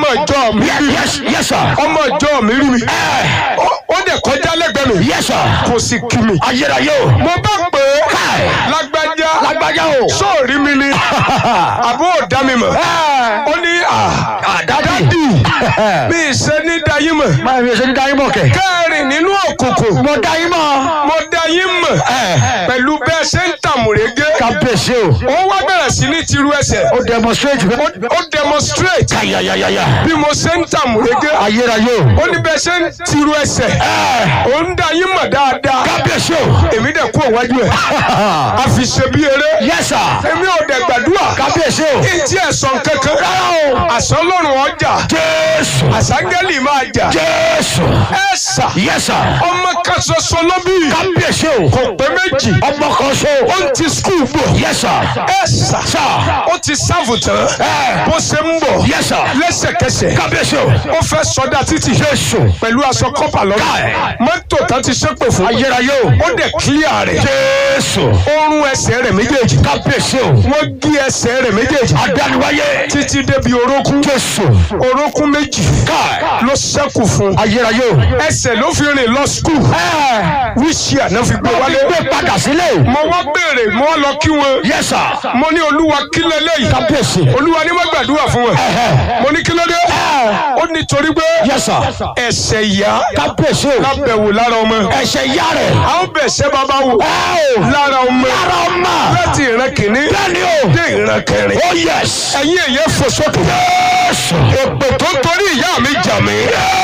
ọmọ ìjọ mi rí mi yes yes sir. ọmọ ìjọ mi rí mi ẹ ó ó dẹ̀ kọjá lẹ́gbẹ̀ẹ́ mi yes sir. kò sì kí mi. ayérayé o. mo bá pè é káì. lágbájá lágbájá o. sóòrí mi ni àbó òdá mi mọ̀ ẹ ó ní à dadi. bí ìṣe ní dayín mọ̀ máa mi ṣe ní dáyé mọ̀ kẹ́. kẹrin nínú òkùnkùn mo dáyé mọ̀. mo dayín mọ̀ ẹ pẹ̀lú bẹ́ẹ̀ ṣe ń tàmùrégé kábíyèsí o. ó wá bẹ̀rẹ̀ sí ní tirú ẹsẹ̀ ó demonstrate fẹ́. ó demonstrate kayayayaya. bí mo ṣe ń tàmùrégé ayérayé o. ó ní bẹ́ẹ̀ ṣe ń tirú ẹsẹ̀ ẹ ó ń dayín mọ̀ dáadáa kábíyèsí o. èmi dẹ̀ kú òwájú ẹ̀ a fi ṣe bí eré yes sir. èmi ò dẹ̀ gbàdúrà kábíyèsí o. kí n tiẹ̀ sọ kankan rárá o. àṣọ lọ́rùn ọjà jésù. àṣàngẹ́lì máa jà jésù. ẹ sà yes sir. ọmọ kan ṣoṣo ló bí kábíyèsí o. kò pé méjì ọmọ kan so. ó ń ti skul bọ̀ yes sir. ẹ sà sir. ó ti sáàfù tán ẹ bó ṣe ń bọ̀ yes sir. lẹ́sẹ̀kẹsẹ̀ kábíyèsí o. ó fẹ́ sọdá títì jésù. pẹ̀lú aṣọ kọ́pà lọ́rùn Káì. mọ́tò tán ti ṣépè fún ayérayé o. ó dẹ̀ kílíà rẹ̀ jésù. ó rún ẹsẹ̀ rẹ̀ méjèèjì kábíyèsí o. wọ́n gé ẹsẹ̀ rẹ̀ méjèèjì adániwáyé. títí débi orókún jésù. orókún méjì káì. ló ṣẹ́kù fún ayérayé o. ẹsẹ̀ ló fi rìn lọ skul ẹ wíṣí àná fi gbé wálé gbé padà sílé. mo wá béèrè mo wá lọ kí wọn yes sir. mo ní olúwa kí lélẹ́yìí kábíyèsí. olúwa ní má gbàdúrà fún wọn mo ní kí ló dé ó ní torí pé yes sir. ẹsẹ̀ ìyá kábíyèsí o. lábẹ̀wò lára ọmọ ẹ̀ṣẹ̀ ìyá rẹ̀. a ó bẹ̀ṣẹ̀ bàbá wò ẹ o. lára ọmọ lára ọmọ. láti ìran kìíní bẹ́ẹ̀ni o. dé ìran kẹrin oh yes. ẹ̀yin èyẹ fò sókè jésù. èpè tó torí ìyá mi jà mí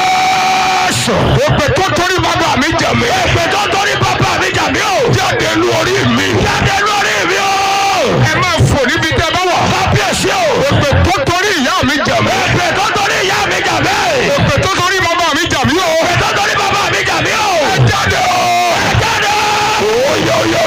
jésù. èpè tó torí bàbá mi jà mí èpè tó torí bàbá mi jà mí o. jáde lu orí mi jáde lórí mi o. ẹ máa fò níbi tẹ́ bá wà kábíyèsí o. èpè tó torí ìyá mi jà mí èpè tó torí ìyá